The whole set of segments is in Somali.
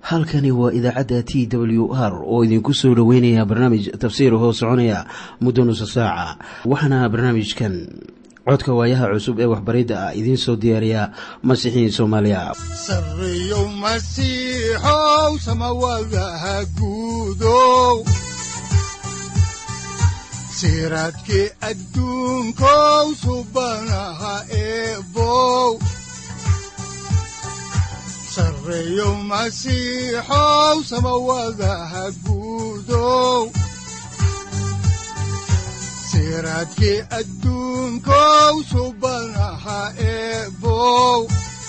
halkani waa idaacadda t w r oo idinku soo dhoweynaya barnaamij tafsiir hoo soconaya muddo nusa saaca waxaana barnaamijkan codka waayaha cusub ee waxbaridda ah idiin soo diyaariya masiixiin soomaaliya sareyow masiixow samawadaha guudow siraadkii adduunkow subanaha eebow sareyow masiixow samawadaha guudow siraadkii adduunkow subanaha eebow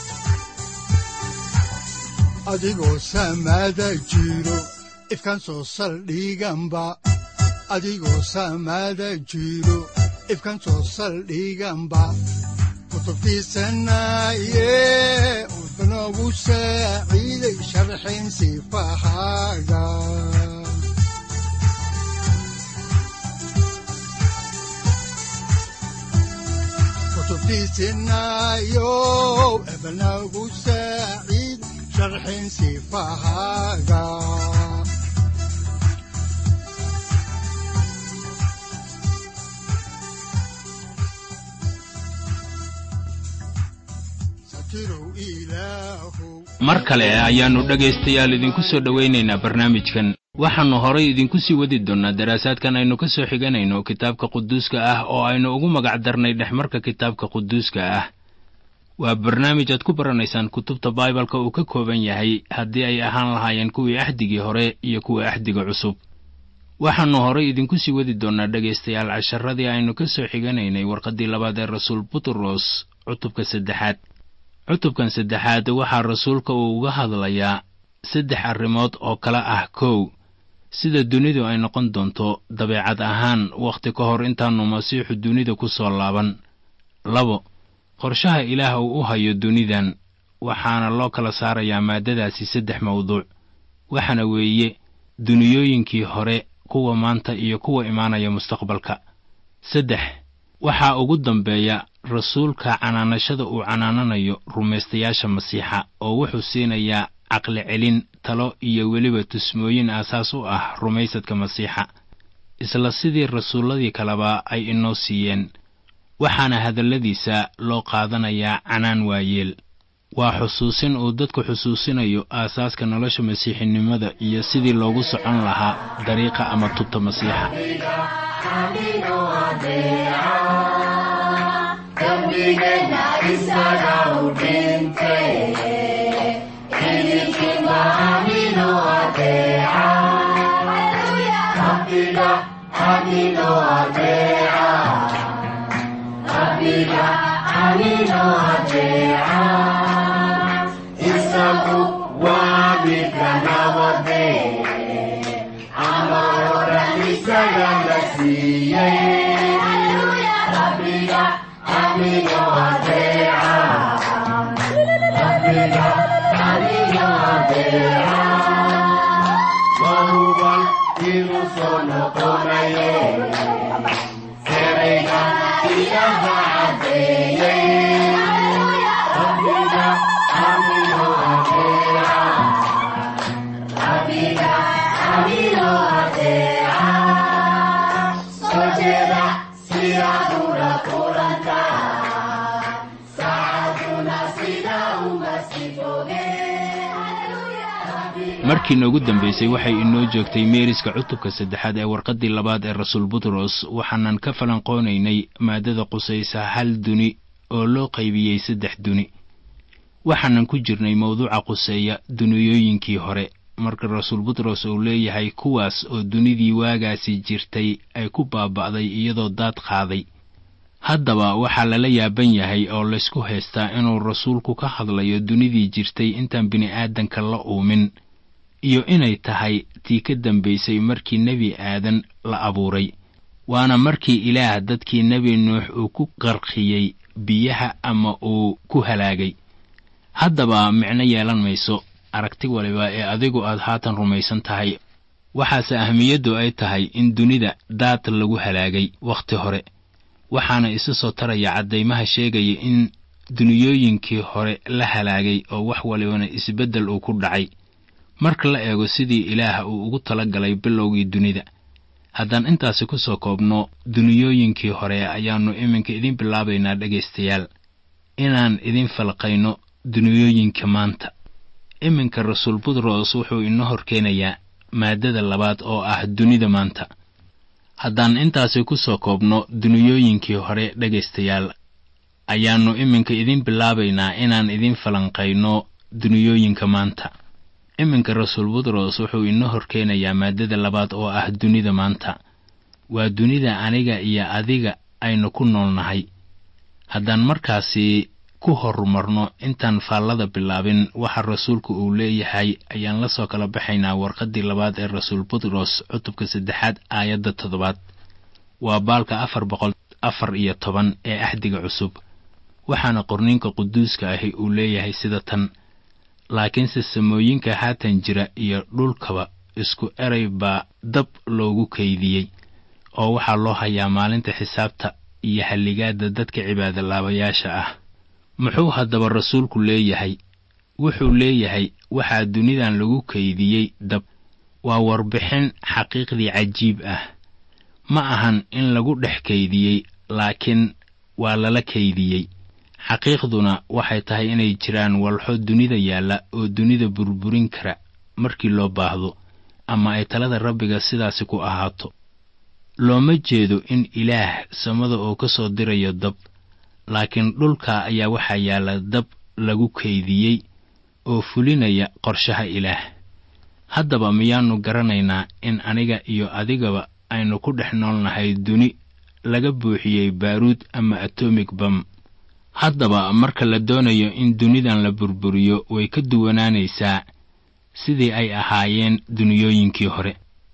adigoo samaada jiro ifkan soo saldhiganba adigoo samaada jiro ifkan soo saldhiganba kutubtiisanaye udanogu saaciiday sharxin sifahaaga kutubtiisinayow ebanagu saaciid sharxin sifahaaga mar kale ayaannu dhegaystayaal idinku soo dhowaynaynaa barnaamijkan waxaannu horay idinku sii wadi doonnaa daraasaadkan aynu ka soo xiganayno kitaabka quduuska ah oo aynu ugu magac darnay dhexmarka kitaabka quduuska ah waa barnaamij aad ku baranaysaan kutubta baibalka uu ka kooban yahay haddii ay ahaan lahaayeen kuwii axdigii hore iyo kuwa axdiga cusub waxaannu horay idinku sii wadi doonnaa dhegaystayaal casharadii aynu ka soo xiganaynay warqaddii labaad ee rasuul butros cutubka saddexaad cutubkan saddexaad waxaa rasuulka uu uga hadlayaa saddex arrimood oo kale ah kow sida dunidu ay noqon doonto dabeecad ahaan wakhti ka hor intaannu masiixu dunida ku soo laaban labo qorshaha ilaah uu u hayo dunidan waxaana loo kala saarayaa maaddadaasi saddex mawduuc waxaana weeye duniyooyinkii hore kuwa maanta iyo kuwa imaanaya mustaqbalka saddex waxaa ugu dambeeya rasuulka canaanashada uu canaananayo rumaystayaasha masiixa oo wuxuu siinayaa caqli celin talo iyo weliba tusmooyin aasaas u ah rumaysadka masiixa isla sidii rasuulladii kaleba ay inoo siiyeen waxaana hadalladiisa loo qaadanayaa canaan waayeel waa xusuusin uu dadku xusuusinayo aasaaska nolosha masiixinimada iyo sidii loogu socon lahaa dariiqa ama tubta masiixa markii noogu dambaysay waxay inoo joogtay meeriska cutubka saddexaad ee warqaddii labaad ee rasuul butros waxaanan ka falanqoonaynay maaddada qusaysa hal duni oo loo qaybiyey saddex duni waxaanan ku jirnay mawduuca quseeya duniyooyinkii hore marka rasuul butros uu leeyahay kuwaas oo dunidii waagaasi jirtay ay ku baaba'day iyadoo daad qaaday haddaba waxaa lala yaaban yahay oo laysku haystaa inuu rasuulku ka hadlayo dunidii jirtay intaan bini'aadanka la uumin iyo inay tahay tii ka dambaysay markii nebi aadan la abuuray waana markii ilaah dadkii nebi nuux uu ku qarqiyey biyaha ama uu ku halaagay haddaba micno yeelan mayso aragti waliba ee adigu aad haatan rumaysan tahay waxaase ahmiyaddu ay tahay in dunida daad lagu halaagay wakhti hore waxaana isa soo taraya caddaymaha sheegaya in duniyooyinkii hore la halaagay oo wax walibana isbeddel uu ku dhacay marka la eego sidii ilaah uu ugu tala galay bilowgii dunida haddaan intaasi ku soo koobno duniyooyinkii hore ayaannu iminka idiin bilaabaynaa dhegaystayaal inaan idin falqayno duniyooyinka maanta iminka rasuul butros wuxuu inoo horkeenayaa maaddada labaad oo ah dunida maanta haddaan intaasi ku soo koobno duniyooyinkii hore dhegaystayaal ayaannu iminka idiin bilaabaynaa inaan idin falanqayno duniyooyinka maanta iminka rasuul butros wuxuu inoo horkeenayaa maaddada labaad oo ah dunida maanta waa dunida aniga iyo adiga aynu ku noolnahay haddaan markaasi ku horumarno intaan faallada bilaabin waxa rasuulku uu leeyahay ayaan la soo kala baxaynaa warqaddii labaad ee rasuul butros cutubka saddexaad aayadda toddobaad waa baalka afar boqol afar iyo toban ee axdiga cusub waxaana qorniinka quduuska ahi uu leeyahay sida tan laakiinse samooyinka haatan jira iyo dhulkaba isku eray baa dab loogu kaydiyey oo waxaa loo hayaa maalinta xisaabta iyo halligaadda dadka cibaadolaabayaasha ah muxuu haddaba rasuulku leeyahay wuxuu leeyahay waxaa dunidan lagu kaydiyey dab waa warbixin xaqiiqdii cajiib ah ma ahan in lagu dhex kaydiyey laakiin waa lala kaydiyey xaqiiqduna waxay tahay inay jiraan walxo dunida yaalla oo dunida burburin kara markii loo baahdo ama ay talada rabbiga sidaasi ku ahaato looma jeedo in ilaah samada oo ka soo dirayo dab laakiin dhulka ayaa waxaa yaalla dab lagu kaydiyey oo fulinaya qorshaha ilaah haddaba miyaannu garanaynaa in aniga iyo adigaba aynu ku dhex noolnahay duni laga buuxiyey baaruud ama atomig bam haddaba marka la doonayo in dunidan la burburiyo way ka duwanaanaysaa sidii ay ahaayeen duniyooyinkii hore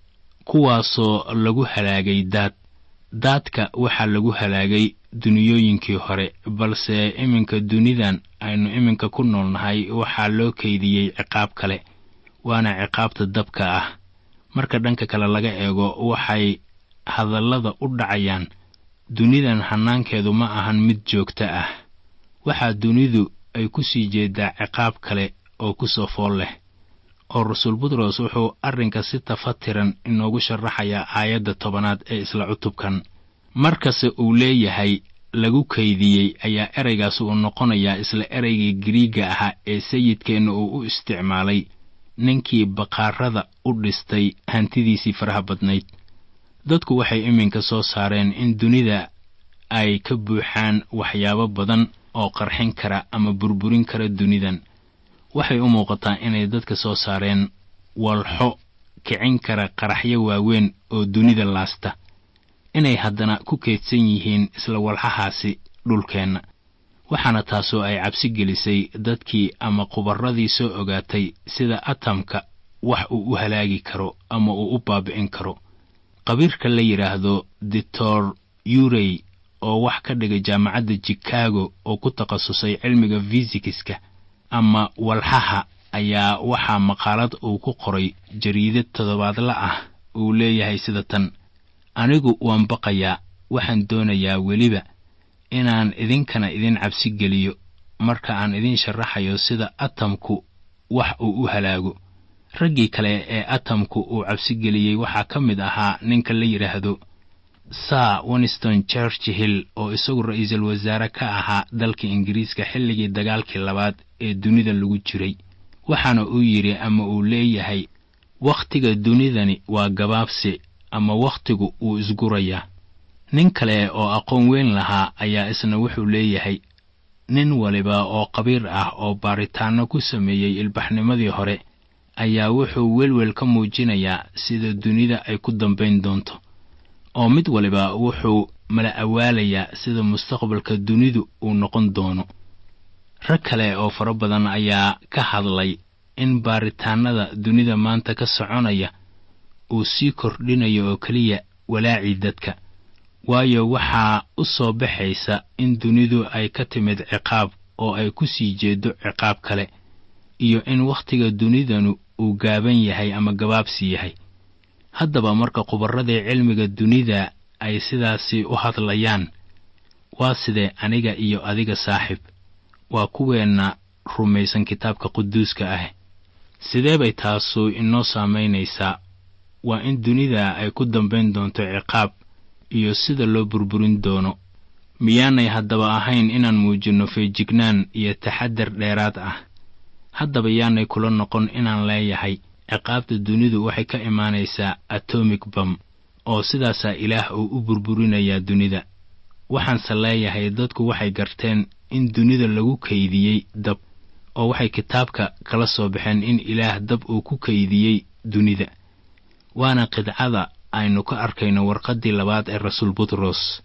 kuwaasoo lagu halaagay daad daadka waxaa lagu halaagay duniyooyinkii hore balse iminka dunidan aynu iminka ku noolnahay waxaa loo kaydiyey ciqaab kale waana ciqaabta dabka ah marka dhanka kale laga eego waxay hadallada u dhacayaan dunidan hannaankeedu ma ahan mid joogto ah waxaa dunidu ay ku sii jeedaa ciqaab kale oo ku soo fool leh oo rasuul butros wuxuu arrinka si tafatiran inoogu sharaxayaa aayadda tobanaad ee isla cutubkan markase uu leeyahay lagu kaydiyey ayaa ereygaas uu noqonayaa isla ereygii giriigga ahaa ee sayidkeenna uu u isticmaalay ninkii baqaarada u dhistay hantidiisii faraha badnayd dadku waxay iminka soo saareen in dunida ay ka buuxaan waxyaabo badan oo qarxin kara ama burburin kara dunidan waxay u muuqataa inay dadka soo saareen walxo kicin kara qaraxyo waaweyn oo dunida laasta inay haddana ku keydsan yihiin isla walxahaasi dhulkeenna waxaana taasoo ay cabsi gelisay dadkii ama khubarradii soo ogaatay sida atamka wax uu u halaagi karo ama uu u baabi'in karo qabiirka la yidhaahdo doctor yurey oo wax ka dhigay jaamacadda chicago oo ku takhasusay cilmiga fisikiska ama walxaha ayaa waxaa maqaalad uu ku qoray jariidad toddobaadla ah uu leeyahay sida tan anigu waan baqayaa waxaan doonayaa weliba inaan idinkana idin cabsi geliyo marka aan idin sharaxayo sida atamku wax uu u halaago raggii kale ee atamku uu cabsi geliyey waxaa ka mid ahaa ninka la yidhaahdo sir winston churchill oo isagu ra-iisul wasaare ka ahaa dalka ingiriiska xilligii dagaalkii labaad ee dunida lagu jiray waxaana uu yidhi ama uu leeyahay wakhtiga dunidani waa gabaabsi ama wakhtigu wuu isgurayaa nin kale oo aqoon weyn lahaa ayaa isna wuxuu leeyahay nin waliba oo qabiir ah oo baaritaanno ku sameeyey ilbaxnimadii hore ayaa wuxuu welwel ka muujinayaa sida dunida ay ku dambayn doonto oo mid waliba wuxuu mala awaalayaa sida mustaqbalka dunidu uu noqon doono rag kale oo fara badan ayaa ka hadlay in baaritaannada dunida maanta ka soconaya uu sii kordhinayo oo keliya walaacii dadka waayo waxaa u soo baxaysa in dunidu ay ka timid ciqaab oo ay ku sii jeedo ciqaab kale iyo in wakhtiga dunidanu uu gaaban yahay ama gabaabsi yahay haddaba marka khubarradii cilmiga dunida ay sidaasi u hadlayaan waa sidee aniga iyo adiga saaxiib waa kuweenna rumaysan kitaabka quduuska ah sidee bay taasu inoo saamaynaysaa waa in dunida ay ku dambayn doonto ciqaab iyo sida loo burburin doono miyaanay haddaba ahayn inaan muujinno feejignaan iyo taxadar dheeraad ah haddaba yaanay kula noqon inaan leeyahay ciqaabta dunidu waxay ka imaanaysaa atomic bam oo sidaasaa ilaah uu u burburinayaa dunida waxaanse leeyahay dadku waxay garteen in dunida lagu kaydiyey dab oo waxay kitaabka kala soo baxeen in ilaah dab uu ku kaydiyey dunida waana qidcada aynu ka arkayno warqaddii labaad ee rasuul butros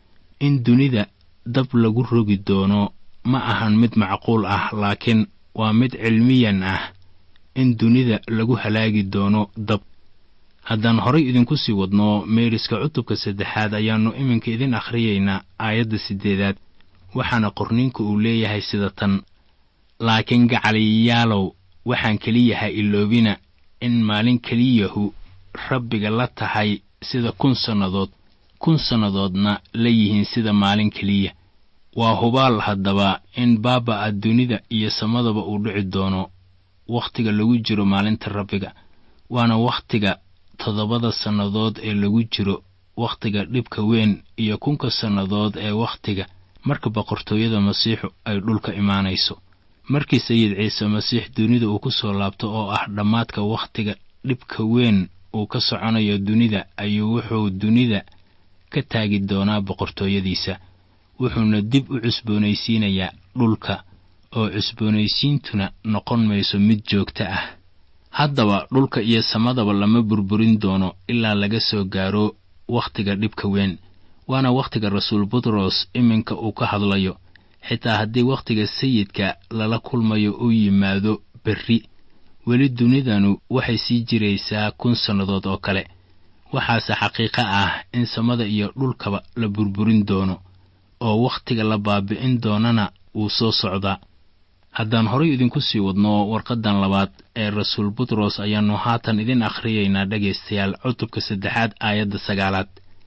in dunida dab lagu rogi doono ma ahan mid macquul ah laakiin waa mid cilmiyan ah in dunida lagu halaagi doono dab haddaan horay idinku sii wadno meeriska cutubka saddexaad ayaannu iminka idin akhriyaynaa aayadda siddeedaad waxaana qorniinku uu leeyahay sida tan laakiin gacaliyayaalow waxaan keliyaha iloobina in maalin keliyahu rabbiga la tahay sida kun sannadood kun sannadoodna la yihiin sida maalin keliya waa hubaal haddaba in baaba'a dunida iyo samadaba uu dhici doono wakhtiga lagu jiro maalinta rabbiga waana wakhtiga toddobada sannadood ee lagu jiro wakhtiga dhibka weyn iyo kunka sannadood ee wakhtiga marka boqortooyada masiixu ay dhulka imaanayso markii sayid ciise masiix dunida uu ku soo laabto oo ah dhammaadka wakhtiga dhibka weyn uu ka soconayo dunida ayuu wuxuu dunida ka taagi doonaa boqortooyadiisa wuxuuna dib u cusboonaysiinayaa dhulka oo cusboonaysiintuna noqon mayso mid joogto ah haddaba dhulka iyo samadaba lama burburin doono ilaa laga soo gaaro wakhtiga dhibka weyn waana wakhtiga rasuul butros iminka uu ka hadlayo xitaa haddii wakhtiga sayidka lala kulmayo uu yimaado berri weli dunidanu waxay sii jiraysaa kun sannadood oo kale waxaase xaqiiqo ah in samada iyo dhulkaba la burburin doono oo wakhtiga la baabi'in doonana wuu soo socdaa haddaan horay idinku sii wadno warqaddan labaad ee rasuul butros ayaannu haatan idin akhriyaynaa dhegaystayaal cutubka saddexaad aayadda sagaalaad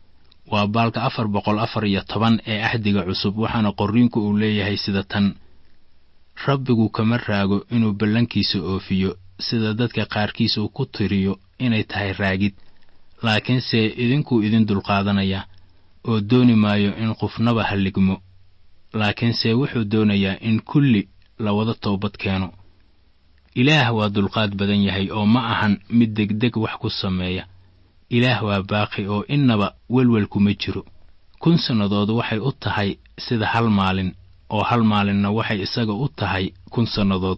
waa baalka afar boqol afar iyo toban ee axdiga cusub waxaana qorriinku uu leeyahay sida tan rabbigu kama raago inuu ballankiisa oofiyo sida dadka qaarkiis uu ku tiriyo inay tahay raagid laakiinse idinkuu idin dulqaadanaya oo dooni maayo in qofnaba halligmo laakiinse wuxuu doonayaa in kulli la wada toobad keeno ilaah waa dulqaad badan yahay oo ma ahan mid degdeg wax ku sameeya ilaah waa baaqi oo innaba welwelkuma jiro kun sannadood waxay u tahay sida hal maalin oo hal maalinna waxay isaga u tahay kun sannadood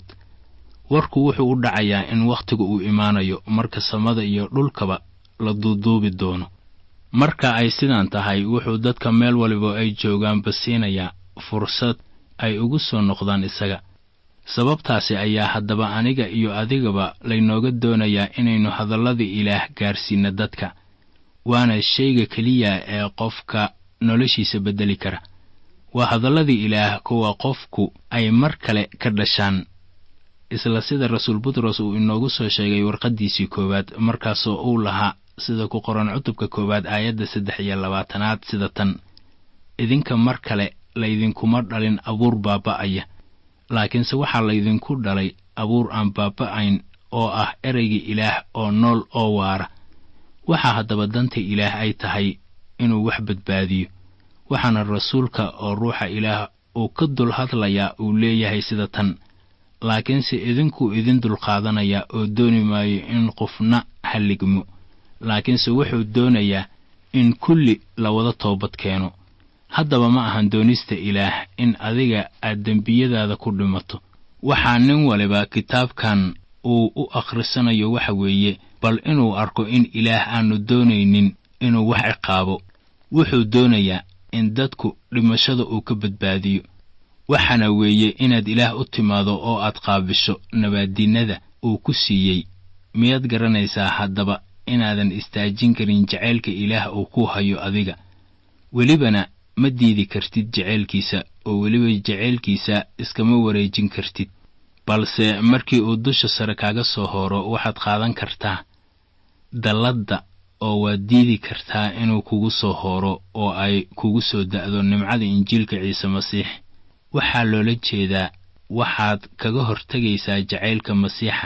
warku wuxuu u dhacayaa in wakhtigu uu imaanayo marka samada iyo dhulkaba la duuduubi doono marka ay sidaan tahay wuxuu dadka meel waliba ay joogaanba siinayaa fursad ay ugu soo noqdaan isaga sababtaasi ayaa haddaba aniga iyo adigaba laynooga doonayaa inaynu hadalladii ilaah gaarsiinno dadka waana shayga keliya ee qofka noloshiisa beddeli kara waa hadalladii ilaah kuwa qofku ay mar kale ka dhashaan isla sida rasuul butros uu inoogu soo sheegay warqaddiisii koowaad markaasoo uu lahaa sida ku qoran cutubka koowaad aayadda saddex iyo labaatanaad sida tan idinka mar kale laydinkuma dhalin abuur baaba'aya laakiinse waxaa laydinku dhalay abuur aan baaba'ayn oo ah ereyga ilaah oo nool oo waara waxaa haddaba danta ilaah ay tahay inuu wax badbaadiyo waxaana rasuulka oo ruuxa ilaah uu ka dul hadlayaa uu leeyahay sida tan laakiinse idinkuu idin dulqaadanayaa oo dooni maayo in qofna halligmo laakiinse wuxuu doonayaa in kulli la wada toobad keeno haddaba ma ahan doonista ilaah in adiga aad dembiyadaada ku dhimato waxaa nin waliba kitaabkan uu u akhrisanayo waxa weeye bal inuu arko in ilaah aanu doonaynin inuu wax ciqaabo wuxuu doonayaa in dadku dhimashada uu ka badbaadiyo waxaana weeye inaad ilaah u timaado oo aad qaabisho nabaaddiinnada uu ku siiyey miyaad garanaysaa haddaba inaadan istaajin karin jacaylka ilaah uu ku hayo adiga welibana ma diidi kartid jacaylkiisa oo weliba jacaylkiisa iskama wareejin kartid balse markii uu dusha sare kaaga soo hooro waxaad qaadan kartaa dalladda oo waad diidi kartaa inuu kugu soo hooro oo ay kugu soo da'do nimcada injiilka ciise masiix waxaa loola jeedaa waxaad kaga hortegaysaa jacaylka masiixa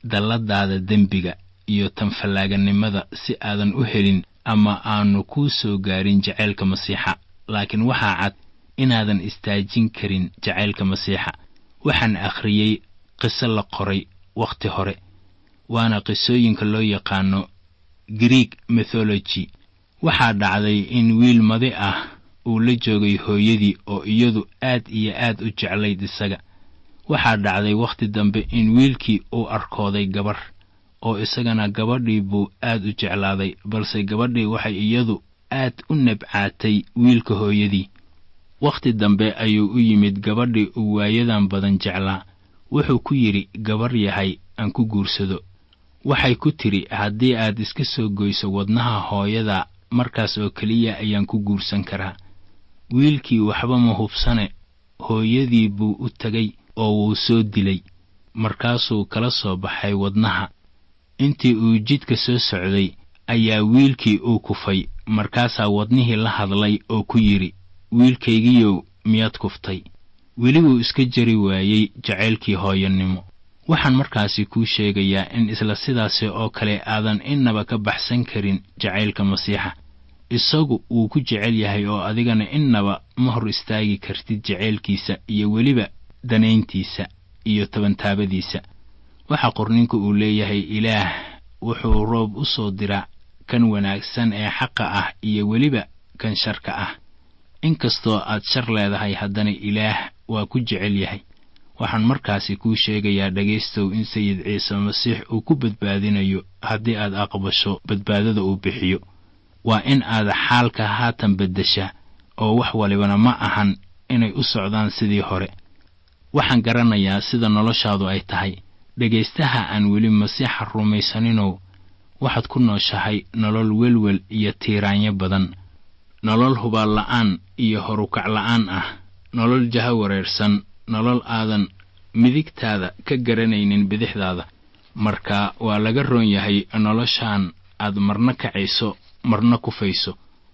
dalladaada dembiga iyo tanfallaaganimada si aadan u helin ama aanu kuu soo gaarin jacaylka masiixa laakiin waxaa cad inaadan istaajin karin jacaylka masiixa waxaan akhriyey qiso la qoray wakhti hore waana qisooyinka loo yaqaano greeg mythology waxaa dhacday in wiil madi ah uu la joogay hooyadii oo iyadu aad iyo aad u jeclayd isaga waxaa dhacday wakhti dambe in wiilkii uu arkooday gabarh oo isagana gabadhii buu aad u jeclaaday balse gabadhii waxay iyadu aad u nabcaatay wiilka hooyadii wakhti dambe ayuu u yimid gabadhii uu waayadan badan jeclaa wuxuu ku yidhi gabar yahay aan ku guursado waxay ku tidhi haddii aad iska soo goyso wadnaha hooyada markaas oo keliya ayaan ku guursan karaa wiilkii waxba ma hubsane hooyadii buu u tegay oo wuu soo dilay markaasuu kala soo baxay wadnaha intii uu jidka soo socday ayaa wiilkii uu kufay markaasaa wadnihii la hadlay oo ku yidhi wiilkaygiyow miyaad kuftay weli wuu iska jari waayey jacaylkii hooyanimo waxaan markaasi kuu sheegayaa in isla sidaasi oo kale aadan innaba ka baxsan karin jacaylka masiixa isagu wuu ku jecel yahay oo adigana innaba ma hor istaagi kartid jacaylkiisa iyo weliba danayntiisa iyo tabantaabadiisa waxaa qorninku uu leeyahay ilaah wuxuu roob u soo diraa kan wanaagsan ee xaqa ah iyo weliba kan sharka ah inkastoo aad shar leedahay haddana ilaah waa ku jecel yahay waxaan markaasi kuu sheegayaa dhegaystow in sayid ciise masiix uu ku badbaadinayo haddii aad aqbasho badbaadada uu bixiyo waa in aad xaalka haatan beddeshaa oo wax walibana ma ahan inay u socdaan sidii hore waxaan garanayaa sida noloshaadu ay tahay dhegaystaha aan weli masiixa rumaysaninow waxaad ku nooshahay nolol welwel iyo tiiraanyo badan nolol hubaal la'aan iyo horukac la'aan ah nolol jaha wareersan nolol aadan midigtaada ka garanaynin bidixdaada marka waa laga roon yahay noloshaan aad marna kacayso marna kufayso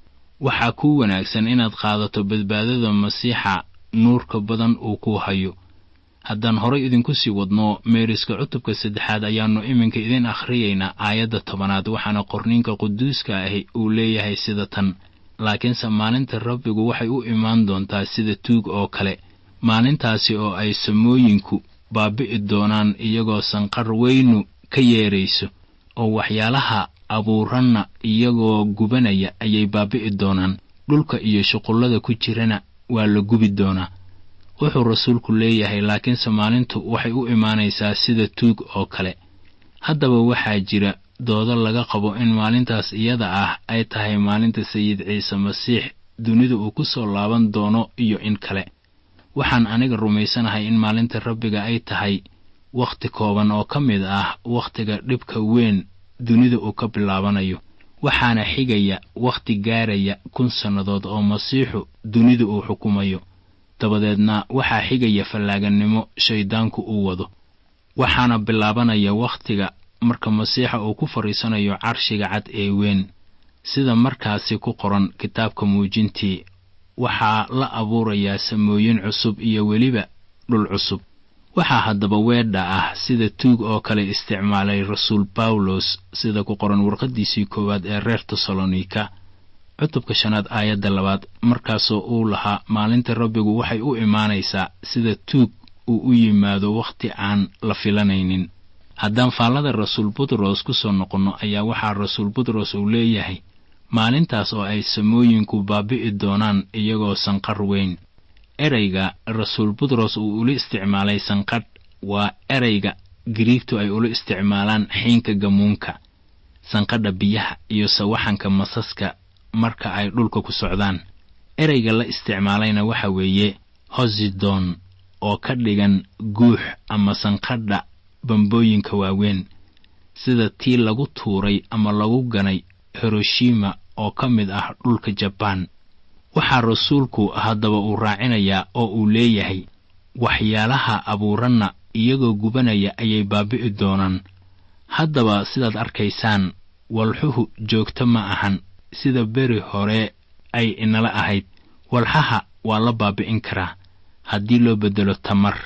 waxaa kuu wanaagsan inaad qaadato badbaadada masiixa nuurka badan uu kuu hayo haddaan horay idinku sii wadno meeriska cutubka saddexaad ayaannu iminka idin akhriyaynaa aayadda tobanaad waxaana qorniinka quduuska ahi uu leeyahay sida tan laakiinse maalinta rabbigu waxay u imaan doontaa sida tuug oo kale maalintaasi oo ay samooyinku baabi'i doonaan iyagoo sanqar weynu ka yeerayso oo waxyaalaha abuuranna iyagoo gubanaya ayay baabi'i doonaan dhulka iyo shuqullada ku jirana waa la gubi doonaa wuxuu rasuulku leeyahay laakiinse maalintu waxay u imaanaysaa sida tuug oo kale haddaba waxaa jira doodo laga qabo in maalintaas iyada ah ay tahay maalinta sayid ciise masiix dunida uu ku soo laaban doono iyo in kale waxaan aniga rumaysanahay in maalinta rabbiga ay tahay wakhti kooban oo ka mid ah wakhtiga dhibka weyn dunida uu ka bilaabanayo waxaana xigaya wakhti gaaraya kun sannadood oo masiixu dunida uu xukumayo dabadeedna waxaa xigaya fallaagannimo shayddaanku uu wado waxaana bilaabanaya wakhtiga marka masiixa uu ku fadhiisanayo carshiga cad ee weyn sida markaasi ku qoran kitaabka muujintii waxaa la abuurayaa samooyin cusub iyo weliba dhul cusub waxaa haddaba weedha ah sida tuug oo kale isticmaalay rasuul bawlos sida ku qoran warqaddiisii koowaad ee reer tesalonika cutubka shanaad aayadda labaad markaasoo uu lahaa maalinta rabbigu waxay u imaanaysaa sida tuug uu u yimaado wakhti aan la filanaynin haddaan faallada rasuul butros ku soo noqonno ayaa waxaa rasuul butros uu leeyahay maalintaas oo ay samooyinku baabi'i doonaan iyagoo sanqar weyn ereyga rasuul butros uu ula isticmaalay sanqadh waa ereyga giriigtu ay ula isticmaalaan xiinka gamuunka sanqadha biyaha iyo sawaxanka masaska marka ay dhulka ku socdaan ereyga la isticmaalayna waxa weeye hosidon oo ka dhigan guux ama sanqadha bambooyinka waaweyn sida tii lagu tuuray ama lagu ganay hiroshima oo ka mid ah dhulka jabaan waxaa rasuulku haddaba uu raacinayaa oo uu leeyahay waxyaalaha abuuranna iyagoo gubanaya ayay baabi'i doonaan haddaba sidaad arkaysaan walxuhu joogto ma ahan sida beri hore ay inala ahayd walxaha waa la baabi'in karaa haddii loo beddelo tamar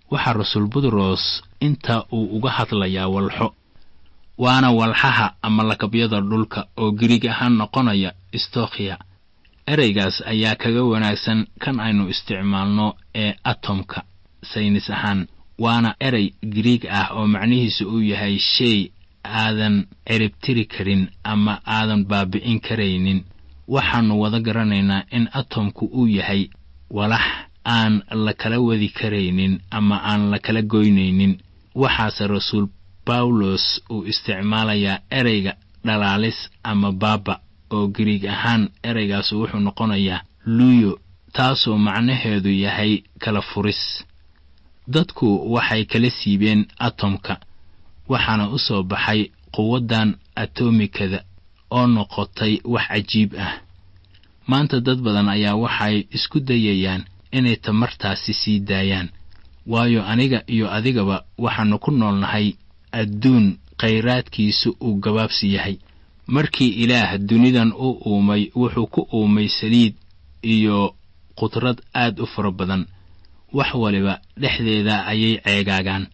waxaa rasuul butros inta uu uga hadlayaa walxo waana walxaha ama lakabyada dhulka oo giriig ahaan noqonaya stokhiya ereygaas ayaa kaga wanaagsan kan aynu isticmaalno ee atomka saynis ahaan waana erey giriig ah oo macnihiisu uu yahay shay aadan ciribtiri karin ama aadan baabi'in karaynin waxaannu wada garanaynaa in atomku uu yahay walax aan la kala wadi karaynin ama aan la kala goynaynin waxaase rasuul bawlos uu isticmaalayaa ereyga dhalaalis ama baaba oo giriig ahaan ereygaas wuxuu noqonayaa luyo taasoo macnaheedu yahay kala furis dadku waxay kala siibeen atomka waxaana u soo baxay quwaddan atomikada oo noqotay wax cajiib ah maanta dad badan ayaa waxay isku dayayaan inay tamartaasi sii daayaan waayo aniga iyo adigaba waxaannu ku noolnahay adduun khayraadkiisu uu gabaabsi yahay markii ilaah dunidan u uumay wuxuu ku uumay saliid iyo qudrad aad u fara badan wax waliba dhexdeeda ayay ceegaagaan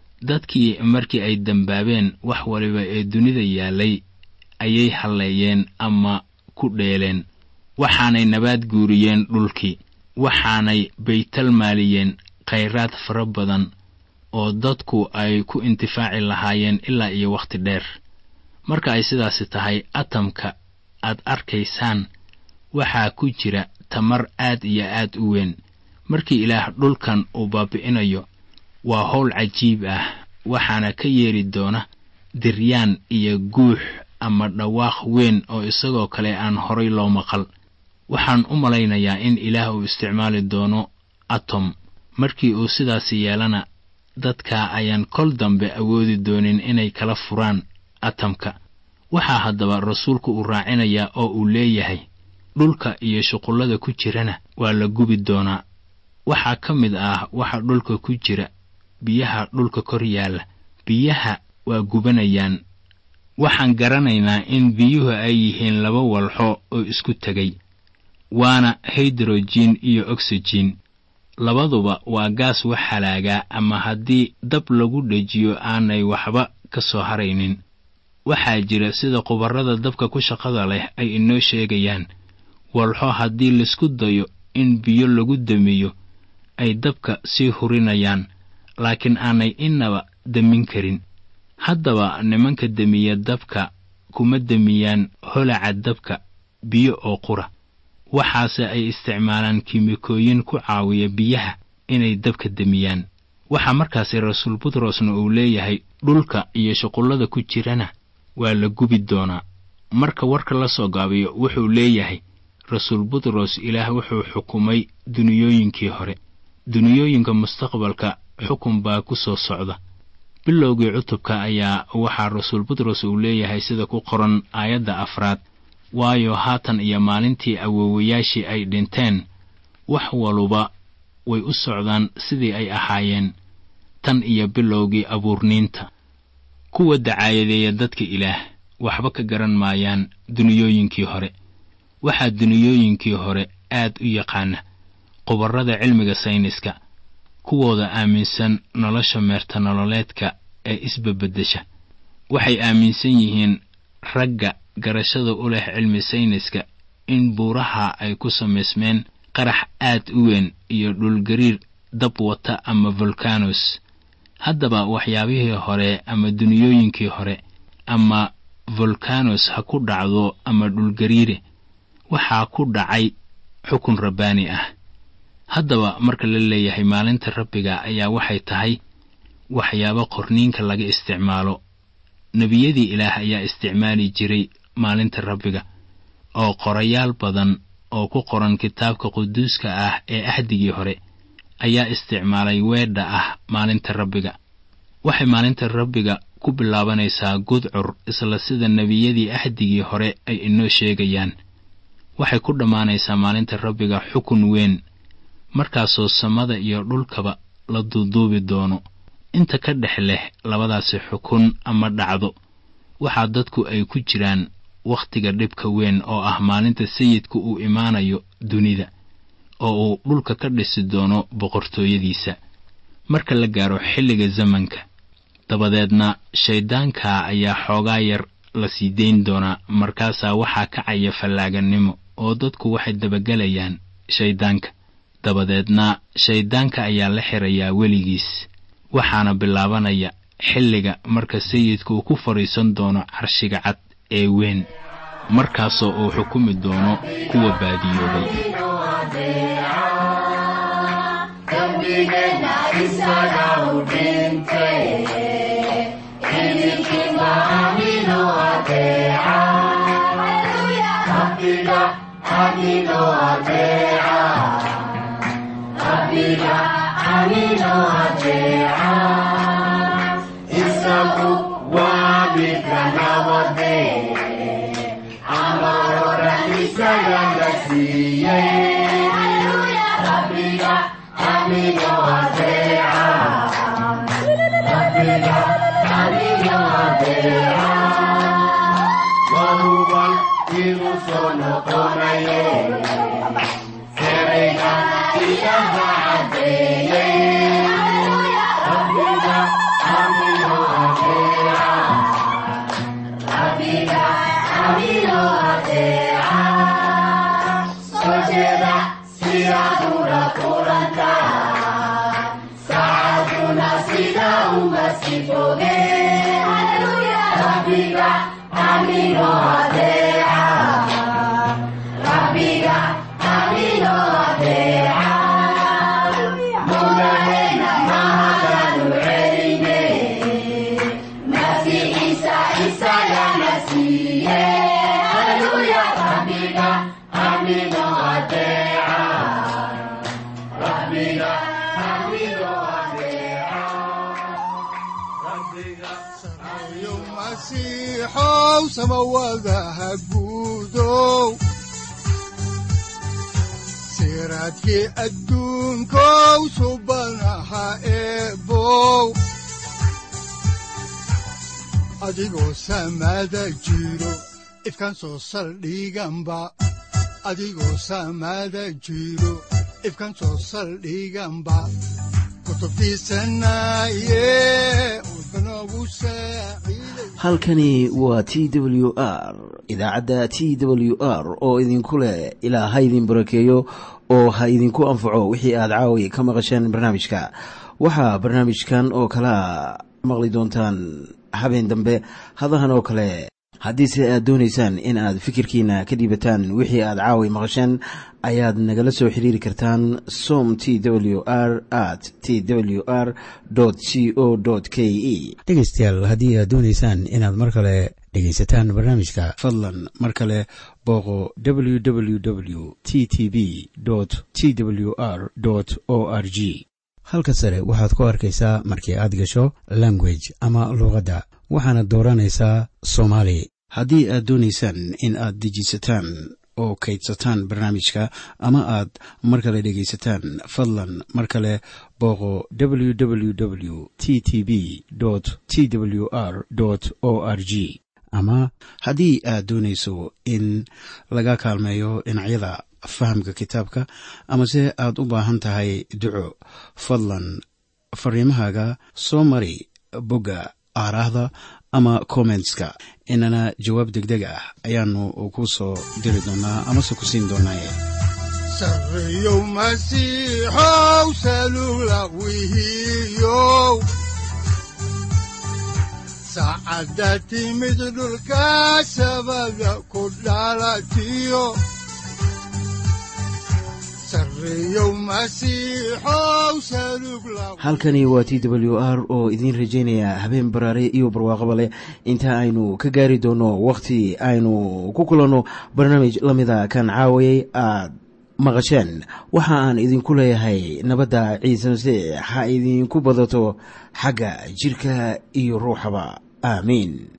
dadkii markii ay dembaabeen wax waliba ee dunida yaallay ayay halleeyeen ama ku dheeleen waxaanay nabaad guuriyeen dhulkii waxaanay baytalmaaliyeen khayraad fara badan oo dadku ay ku intifaaci lahaayeen ilaa iyo wakhti dheer marka ay sidaasi tahay atamka aad arkaysaan waxaa ku jira tamar aad iyo aad u weyn markii ilaah dhulkan uu baabi'inayo waa howl cajiib ah waxaana ka yeeri doona diryaan iyo guux ama dhawaaq weyn oo isagoo kale aan horay loo maqal waxaan u malaynayaa in ilaah uu isticmaali doono atom markii uu sidaasi yeelana dadka ayaan kol dambe awoodi doonin inay kala furaan atamka waxaa haddaba rasuulku uu raacinayaa oo uu leeyahay dhulka iyo shuqullada ku jirana waa la gubi doonaa waxaa ka mid ah waxa dhulka ku jira biyaha dhulka kor yaalla biyaha waa gubanayaan waxaan garanaynaa in biyuhu ay yihiin laba walxo oo isku tegay waana haydrojiin iyo oksijiin labaduba waa gaas wax halaagaa ama haddii dab lagu dhejiyo aanay waxba ka soo haraynin waxaa jira sida khubarrada dabka ku shaqada leh ay inoo sheegayaan walxo haddii laisku dayo in biyo lagu damiyo ay dabka sii hurinayaan laakiin aanay innaba demin karin haddaba nimanka demiya dabka kuma demiyaan holaca dabka biyo oo qura waxaase ay isticmaalaan kiimikooyin ku caawiya biyaha inay dabka demiyaan waxaa markaasi rasuul butrosna uu leeyahay dhulka iyo shuqullada ku jirana waa la gubi doonaa marka warka la soo gaabiyo wuxuu leeyahay rasuul butros ilaah wuxuu xukumay duniyooyinkii hore duniyooyinka mustaqbalka xukun baa ku soo socda bilowgii cutubka ayaa waxaa rasuul butros uu leeyahay sida ku qoran aayadda afraad waayo haatan iyo maalintii awoowayaashii ay dhinteen wax waluba way u socdaan sidii ay ahaayeen tan iyo bilowgii abuurniinta kuwa dacaayadeeya dadka ilaah waxba ka garan maayaan duniyooyinkii hore waxaa duniyooyinkii hore aad u yaqaana khubarrada cilmiga sayniska kuwooda aaminsan nolosha meerta nololeedka ee isbabeddesha waxay aaminsan yihiin ragga garashada u leh cilmi sayniska in buuraha ay ku samaysmeen qarax aad u weyn iyo dhulgariir dab wata ama volkanos haddaba waxyaabihii hore ama duniyooyinkii hore ama volkanos ha ku dhacdo ama dhulgariire waxaa ku dhacay xukun rabbaani ah haddaba marka la leeyahay maalinta rabbiga ayaa waxay tahay waxyaabo qorniinka laga isticmaalo nebiyadii ilaah ayaa isticmaali jiray maalinta rabbiga oo qorayaal badan oo ku qoran kitaabka quduuska ah ee axdigii hore ayaa isticmaalay weedha ah maalinta rabbiga waxay maalinta rabbiga ku bilaabanaysaa gudcur isla sida nebiyadii axdigii hore ay inoo sheegayaan waxay ku dhammaanaysaa maalinta rabbiga xukun weyn markaasoo samada iyo dhulkaba la duuduubi doono inta ka dhex leh labadaasi xukun ama dhacdo waxaa dadku ay ku jiraan wakhtiga dhibka weyn oo ah maalinta sayidku uu imaanayo dunida oo uu dhulka ka dhisi doono boqortooyadiisa marka la gaaro xilliga zamanka dabadeedna shayddaanka ayaa xoogaa yar la sii dayn doonaa markaasaa waxaa kacaya fallaaganimo oo dadku waxay dabagelayaan shayddaanka dabadeedna shayddaanka ayaa la xirayaa weligiis waxaana bilaabanaya xilliga marka sayidka uu ku fadhiisan doono carshiga cad ee weyn markaasoo uu xukumi doono kuwa baadiyoobay siraadkii adduunkow subanaha eebow adigoo samaada jiro ifkaan soo saldhiganba adigoo samaada jiro ifkaan soo saldhiganba halkani waa t w r idaacadda t w r oo idinku leh ilaa ha idin barakeeyo oo ha idinku anfaco wixii aad caawi ka maqasheen barnaamijka waxaa barnaamijkan oo kalaa maqli doontaan habeen dambe hadahan oo kale haddiise aad doonaysaan in aad fikirkiina ka dhiibataan wixii aad caawi maqasheen ayaad nagala soo xiriiri kartaan som t w r at t w r c o k e dhegaystayaal haddii aad doonaysaan inaad mar kale dhegaysataan barnaamijka fadlan mar kale booqo w w w t t b t w r o r g halka sare waxaad ku arkaysaa markii aad gasho language ama luuqadda waxaana dooranaysaa soomaali haddii aad doonaysaan in aad dejisataan oo kaydsataan barnaamijka ama aad mar kale dhegaysataan fadlan mar kale booqo w w w t t b t w r o r g ama haddii aad doonayso in laga kaalmeeyo dhinacyada fahamka kitaabka amase aad u baahan tahay duco fadlan fariimahaaga soo mari bogga aaraahda ama kommentska inana jawaab degdeg ah ayaanu ku soo diri doonaa amase ku siin doonaaye sareyow masiixow salula wihiyow saacadda timid dhulka sabada ku dhalatiyo halkani waa t w r oo idiin rajaynaya habeen baraare iyo barwaaqaba leh inta aynu ka gaari doono wakhti aynu ku kulanno barnaamij la mida kan caawayay aad maqasheen waxa aan idinku leeyahay nabadda ciise masiix ha idinku badato xagga jidhka iyo ruuxaba aamiin